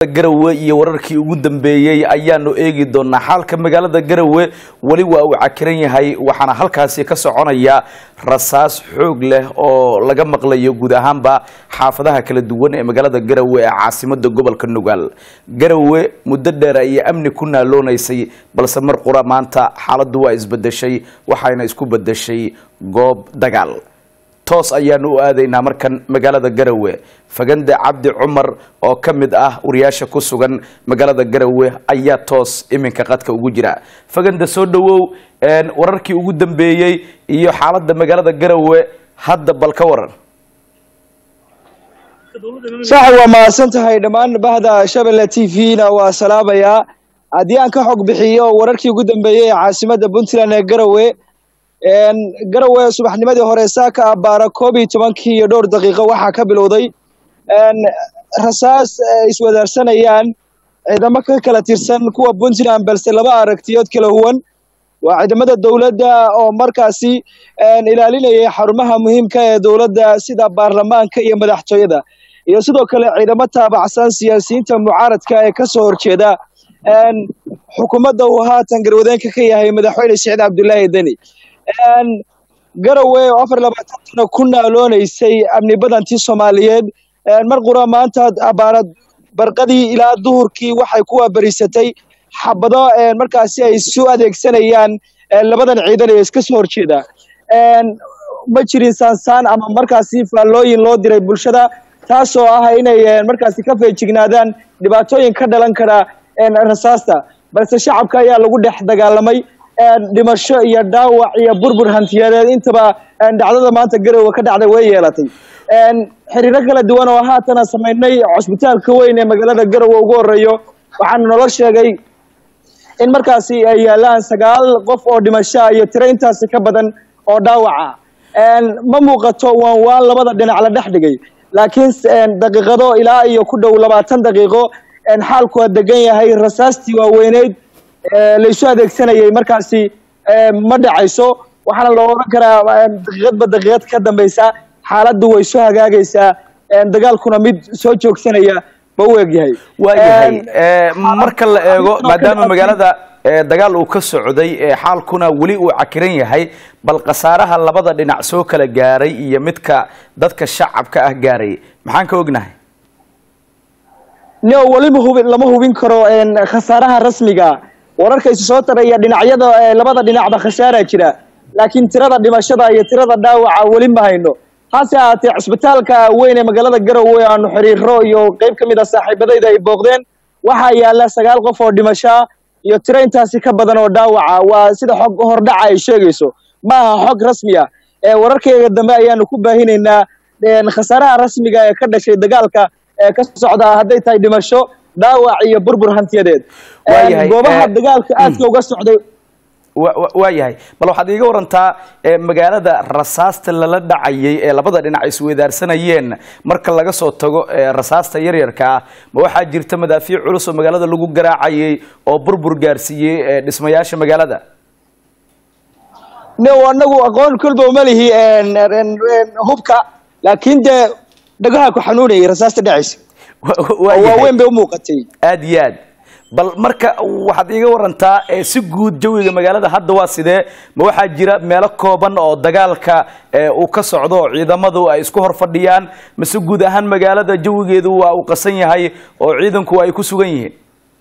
garawe iyo wararkii ugu dambeeyey ayaanu eegi doonaa xaalka magaalada garawe weli waa uu cakiran yahay waxaana halkaasi ka soconaya rasaas xoog leh oo laga maqlayo guud ahaanba xaafadaha kala duwan ee magaalada garawe ee caasimada gobolka nugaal garawe muddo dheer ayay amni ku naaloonaysay balse mar qura maanta xaaladdu waa isbedeshay waxayna isku bedeshay goob dagaal toos ayaanu u aadaynaa markan magaalada garawe fagande cabdi cumar oo ka mid ah wariyaasha ku sugan magaalada garawe ayaa toos iminka qadka ugu jira fagande soo dhowow wararkii ugu dambeeyey iyo xaaladda magaalada garawe hadda bal ka waran sax waa mahadsan tahay dhammaan bahda shabelle t v-na waa salaamayaa haddii aan ka xog bixiyo wararkii ugu dambeeyey ee caasimadda puntland ee garawe garawe subaxnimadii hore saaka abaara koob iyo tobankii iyo dhowr daqiiqo waxaa ka bilowday rasaas iswadaarsanayaan ciidamo ka kala tirsan kuwa puntland balse laba aragtiyood kala huwan waa ciidamada dowladda oo markaasi ilaalinayay xarumaha muhiimka ee dowladda sida baarlamaanka iyo madaxtooyada iyo sidoo kale ciidamo taabacsan siyaasiyiinta mucaaradka ee kasoo horjeeda xukuumadda uu haatan garwadeenka ka yahay madaxweyne siciid cabdullaahi deni garawe oo afar labaatan sano ku naaloonaysay amni badantii soomaaliyeed mar qura maanta abaara barqadii ilaa duhurkii waxay ku waabariisatay xabado markaasi ay isu adeegsanayaan labadan ciidan ee iska soo horjeeda ma jirin saansaan ama markaasi faallooyin loo diray bulshada taasoo ah inay markaasi ka feejignaadaan dhibaatooyin ka dhalan kara rasaasta balse shacabka ayaa lagu dhex dagaalamay dhimasho iyo dhaawac iyo burbur hantiyadeed intaba dhacdada maanta garowe ka dhacday way yeelatay xiriiro kala duwan oo haatana samaynay cusbitaalka weyn ee magaalada garowe ugu horeeyo waxaana nolo sheegay in markaasi ay yaalaan sagaal qof oo dhimashoa iyo tiro intaasi ka badan oo dhaawaca ma muuqato waan waan labada dhinac la dhex dhigay laakiin daqiiqado ilaa iyo ku dhow labaatan daqiiqo xaalku waa degan yahay rasaastii waaweyneyd laysu adeegsanayay markaasi ma dhacayso waxaana loo odhan karaa daqiiqadba daqiiqad ka dambeysa xaaladdu way soo hagaagaysaa dagaalkuna mid soo joogsanaya ba u egyahay waayahay marka la eego maadaama magaalada dagaal uu ka socday xaalkuna weli uu cakiran yahay bal khasaaraha labada dhinac soo kala gaaray iyo midka dadka shacabka ah gaaray maxaan ka ognahay no weliba hubi lama hubin karo khasaaraha rasmiga wararka isu soo taraya dhinacyada labada dhinacba khasaaraa jira laakiin tirada dhimashada iyo tirada dhaawaca weli ma hayno hase ahaatee cisbitaalka weyn ee magaalada garowe aanu xiriiro iyo qeyb ka mid a saaxiibadayda ay booqdeen waxaa yaala sagaal qof oo dhimashaa iyo tiro intaasi ka badan oo dhaawaca waa sida xog hordhaca ay sheegayso ma aha xog rasmi ah wararkayga dambe ayaanu ku baahinaynaa khasaaraha rasmiga ee ka dhashay dagaalka ee ka socda hadday tahay dhimasho dhaawac iyo burbur hantiyadeed goobaha dagaalka aadka uga socday waayahay bal waxaad iiga warantaa magaalada rasaasta lala dhacayay ee labada dhinac isweydaarsanayeen marka laga soo tago rasaasta yaryarka ah ma waxaa jirta madaafiic culus oo magaalada lagu garaacayay oo burbur gaarsiiyey dhismayaasha magaalada no anagu aqoon kolba uma lihi hubka laakiin dee dhagaha ku xanuunayay rasaasta dhacaysa waaweyn bay umuuqatay aada iyo aad bal marka waxaad iiga warantaa si guud jawiga magaalada hadda waa sidee ma waxaa jira meelo kooban oo dagaalka uu ka socdo oo ciidamadu ay isku hor fadhiyaan mase guud ahaan magaalada jawigeedu waa uu qasan yahay oo ciidanku ay ku sugan yihiin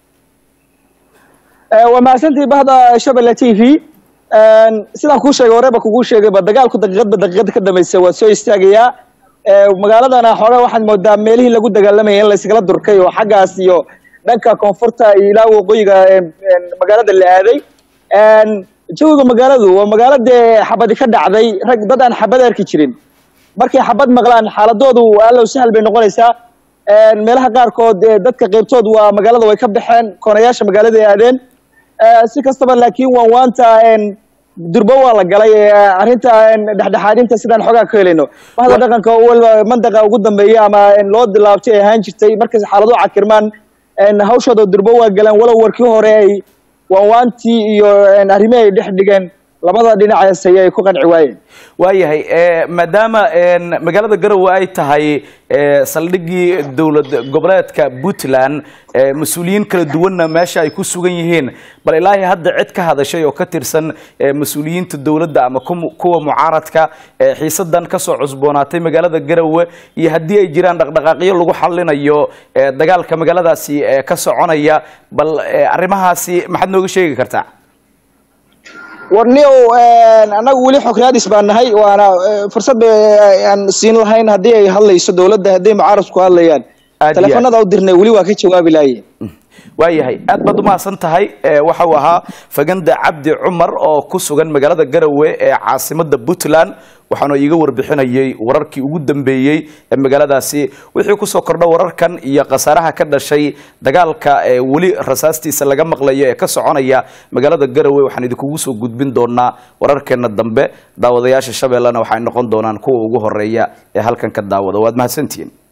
waa mahadsantii bahda shabelle t v sidaan kuu sheegay horeba kugu sheegayba dagaalku daqiiqadba daqiiqad ka dambaysa waa soo istaagayaa magaaladana xoogaa waxaad moodaa meelihii lagu dagaalamaya in layskala durkay oo xaggaas iyo dhanka koonfurta iyo ilaa waqooyiga magaalada la aaday jawiga magaaladu waa magaalo dee xabadi ka dhacday rag dad aan xabad arki jirin markay xabad maqlaan xaaladoodu allow sahal bay noqonaysaa meelaha qaarkood dadka qeybtood waa magaalada way ka baxeen koonayaasha magaalada ay aadeen si kastaba laakiin waan waanta durbo waa la galay arrinta dhexdhexaadinta sidaan xoogaa ka helayno bahda dhaqanka waliba mandaqa ugu dambeeya ama loo dilaabtay ay ahaan jirtay markay xaalado cakirmaan hawshooda durbo waa galeen walow warkii hore ay waanwaantii iyo arrimihi ay dhex dhigeen labada dhinacaas ay ku qanci waayeen waayahay maadaama magaalada garowe ay tahay saldhiggii dowlad goboleedka puntland mas-uuliyiin kala duwanna meesha ay ku sugan yihiin bal ilaahay hadda cid ka hadashay oo ka tirsan mas-uuliyiinta dowladda ama kuwa mucaaradka xiisadan kasoo cusboonaatay magaalada garowe iyo haddii ay jiraan dhaqdhaqaaqyo lagu xalinayo dagaalka magaaladaasi ka soconaya bal arrimahaasi maxaad nooga sheegi kartaa warniow annagu weli xokraadis baan nahay waana fursad aan siin lahayn haddii ay hadlayso dowladda hadday mucaaradku hadlayaan teleefanada u dirnay weli waa ka jawaabi lahaye waayahay aad baad umahadsan tahay waxa uu ahaa faganda cabdi cumar oo ku sugan magaalada garowe ee caasimada puntland waxaanu iiga warbixinayay wararkii ugu dambeeyey ee magaaladaasi wixii kusoo kordha wararkan iyo khasaaraha ka dhashay dagaalka weli rasaastiisa laga maqlayo ee ka soconaya magaalada garowe waxaan idinkugu soo gudbin doonaa wararkeena dambe daawadayaasha shabeellena waxay noqon doonaan kuwa ugu horeeya ee halkan ka daawada waad mahadsantihiin